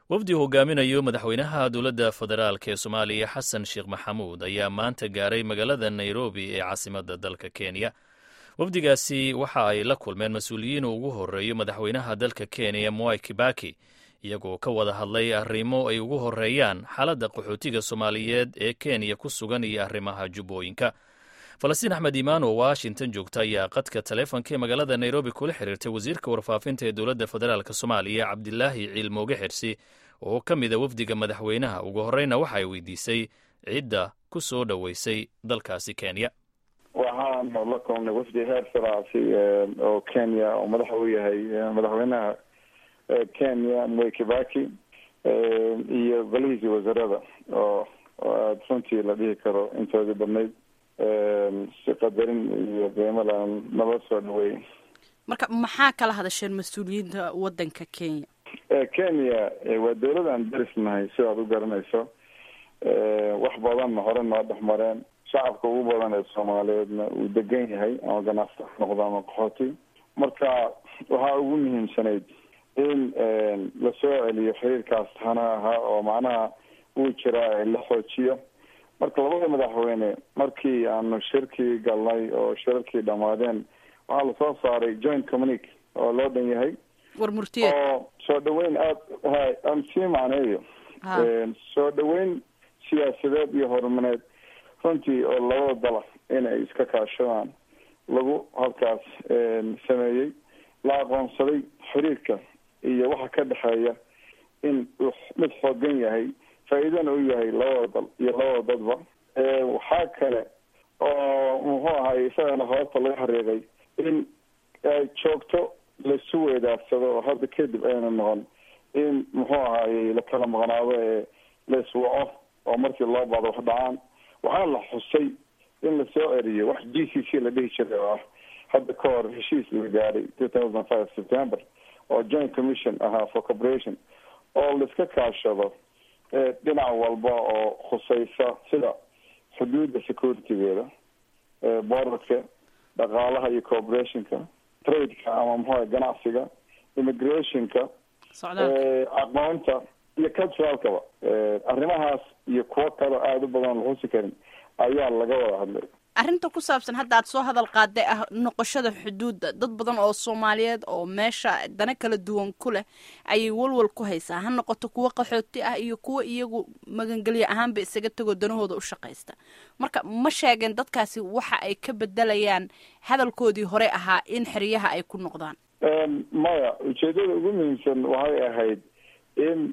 wafdi hogaaminayo madaxweynaha dowladda federaalk ee soomaaliya xasan sheekh maxamuud ayaa maanta gaaray magaalada nairobi ee caasimadda dalka kenya wafdigaasi waxa ay la kulmeen mas-uuliyiin ugu horeeyo madaxweynaha dalka kenya mwai kibaki iyagoo ka wada hadlay arrimo ay ugu horeeyaan xaaladda qaxootiga soomaaliyeed ee kenya ku sugan iyo arrimaha jubbooyinka falastiin axmed iimaan oo washington joogta ayaa qadka taleefonka ee magaalada nairobi kula xiriirtay wasiirka warfaafinta ee dowladda federaalk soomaaliya cabdilaahi ciilmooge xirsi oo ka mida wafdiga madaxweynaha ugu horeyna waxa ay weydiisay cidda ku soo dhoweysay dalkaasi kenya waxaanu la kulnay wafdi heer saraasi oo kenya oo madaxa u yahay madaxweynaha kenya mwai kibaki iyo golihiisii wasaarada oo aada runtii la dhihi karo intoodii badnayd si qadarin iyo qiimo laan nala soo dhaweeyey marka maxaa kala hadasheen mas-uuliyiinta waddanka kenya kenya waa dawlad aan derisnahay sidaad u garanayso wax badanna hore noo dhex mareen shacabka ugu badan ee soomaaliyeedna uu degan yahay ama ganacsi ha noqdo ama qaxooti marka waxaa ugu muhiimsanayd in lasoo celiyo xiriirkaas hana ahaa oo macnaha uu jiraa la xoojiyo marka labada madaxweyne markii aanu shirkii galnay oo shirarkii dhamaadeen waxaa lasoo saaray joint communique oo loo dhan yahay war murtiyeed oo soo dhaweyn aad ha aan sii macneeyo soo dhaweyn siyaasadeed iyo horumareed runtii oo labada dala inay iska kaashadaan lagu halkaas sameeyey la aqoonsaday xiriirka iyo waxa ka dhexeeya in uu mid xoogan yahay faa-iidana u yahay labada dal iyo labada dadba waxaa kale oo muxuu ahay isagana hoobta laga xariiqay in ay joogto laisu weedaarsado oo hadda kadib ayna noqon in muxuu ahaayey la kala maqnaado ee la iswaco oo markii loo baado wax dhacaan waxaa la xusay in lasoo celiyo wax g c c la dhihi jiray oo ah hadda ka hor heshiis la gaaray two thousand five september oo joint commission ahaa for corporation oo laiska kaashado dhinac walba oo khuseysa sida xuduudda securitygeeda borderka dhaqaalaha iyo corporationka tradeka ama muxua ganacsiga immigrationka aqoonta iyo culturalkaba arrimahaas iyo kuwo kaloo aada u badan la xusi karin ayaa laga wada hadlay arrinta ku saabsan hadda aad soo hadal qaaday ah noqoshada xuduudda dad badan oo soomaaliyeed oo meesha dana kala duwan ku leh ayay walwal ku haysaa ha noqoto kuwo qaxooti ah iyo kuwo iyagu magangelyo ahaanba isaga tegoo danahooda u shaqaysta marka ma sheegeen dadkaasi waxa ay ka bedelayaan hadalkoodii hore ahaa in xeryaha ay ku noqdaan maya ujeedada ugu muhiimsan waxay ahayd in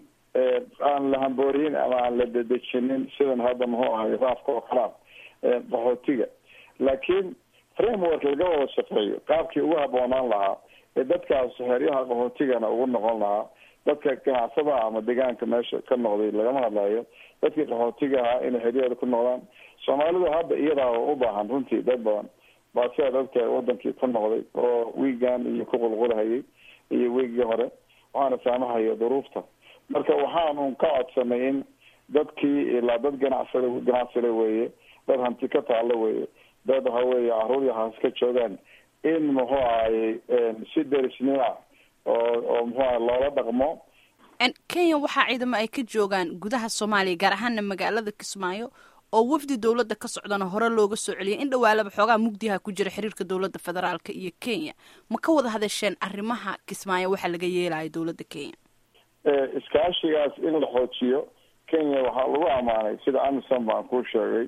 aan la hambooriyin ama aan la dedejinin sidan hadda muxuu ahay raafka oo kalaam qaxootiga laakiin framework laga wada shaqeeyo qaabkii ugu haboonaan lahaa ee dadkaas xeryaha qaxootigana ugu noqon lahaa dadka ganacsadaha ama deegaanka meesha ka noqday lagama hadlayo dadkii qaxootiga ahaa inay xeryahooda ku noqdaan soomaalidu hadda iyadaa u baahan runtii dad badan baa sidaad ogtahay wadankii ku noqday oo wiigan iyo ku qulqulahayay iyo wiigii hore waxaana saamahaya duruufta marka waxaanu ka codsanay in dadkii ilaa dad ganacsada ganacsile weeye dad hanti ka taalo weye dad waxa weeye caruur iyo haas ka joogaan in muxuu ahayey si derisnima oo oo muxuu ahay loola dhaqmo kenya waxaa ciidamo ay ka joogaan gudaha soomaaliya gaar ahaana magaalada kismaayo oo wafdi dowladda ka socdana hore looga soo celiyay in dhawaalaba xoogaa mugdiha ku jira xiriirka dowladda federaalka iyo kenya ma ka wada hadasheen arrimaha kismaayo waxaa laga yeelayo dowladda kenya iskaashigaas in la xoojiyo kenya waxaa lagu amaanay sida amison baan kuu sheegay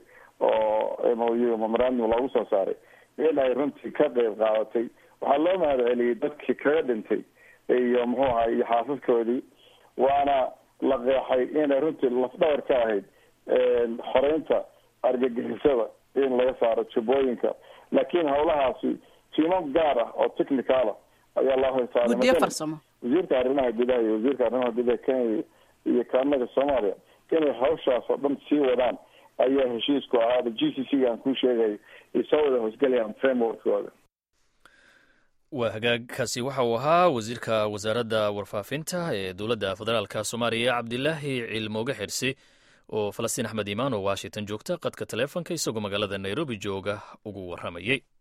oo mou memorandum loogu soo saaray in ay runtii ka qeyb qaadatay waxaa loo mahad celiyey dadkii kaga dhintay iyo muxuu ahay iyo xaasaskoodii waana la qeexay inay runtii lafdhawar ka ahayd xoreynta argagixisada in laga saaro jubbooyinka laakiin hawlahaasi tiimo gaar ah oo technical ah ayaa loo hoysaaray guddiyo farsamo wasiirka arrimaha gudaha iyo wasiirka arrimaha gudaha kenya iyo kaanaga soomaaliya inay hawshaas oo dhan sii wadaan ayaa heshiisku ahaada g c c gaan kuu sheegay ay soo wada hoosgelayaan frameworkooda waa hagaagkaasi waxa uu ahaa wasiirka wasaaradda warfaafinta ee dowladda federaalka soomaaliya cabdilaahi ciilmooge xirsi oo falastiin axmed iimaan oo washington joogta qadka taleefonka isagoo magaalada nairobi jooga ugu warramayey